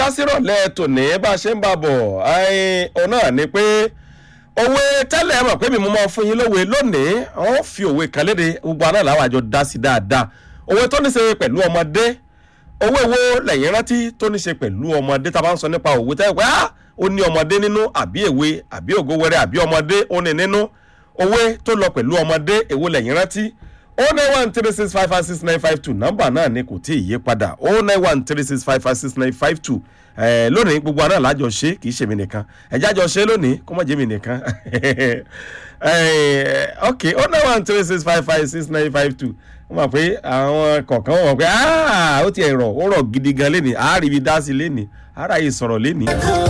lásìrọ̀lẹ́ tòní bá a ṣe ń bá bọ̀ òun náà ni pé òwe tẹ́lẹ̀ mọ̀ pé mi mo máa fún yín lówe lónìí wọ́n fi òwe kan léde gbogbo àná làwọn àjọ dá sí dáadáa òwe tó ní ṣe pẹ̀lú ọmọdé òwe wo lẹ́yìn rántí tó ní ṣe pẹ̀lú ọmọdé tá a bá ń sọ nípa òwe tẹ́lẹ̀ pé ó ní ọmọdé nínú àbí èwe àbí ògówẹrẹ àbí ọmọdé ó ní nínú òwe tó lọ pẹ̀lú ọmọdé èwo lẹ́yìn rántí o nine one three six five five six nine five two nọ́mbà náà ni kò tí ì yí padà o nine one three six five five six nine five two lónìí gbogbo àná làjọ ṣe kì í ṣe mi nìkan ẹ̀jẹ̀ àjọ ṣe lónìí kó má jẹ́ mi nìkan ok o nine one three six five five six nine five two wọ́n mọ̀ pé àwọn kọ̀ọ̀kan wọ̀ pé ó ti ẹ̀rọ ó rọ̀ gidi gan lénìí àárí ibi dá sí lénìí àárá yìí sọ̀rọ̀ lénìí.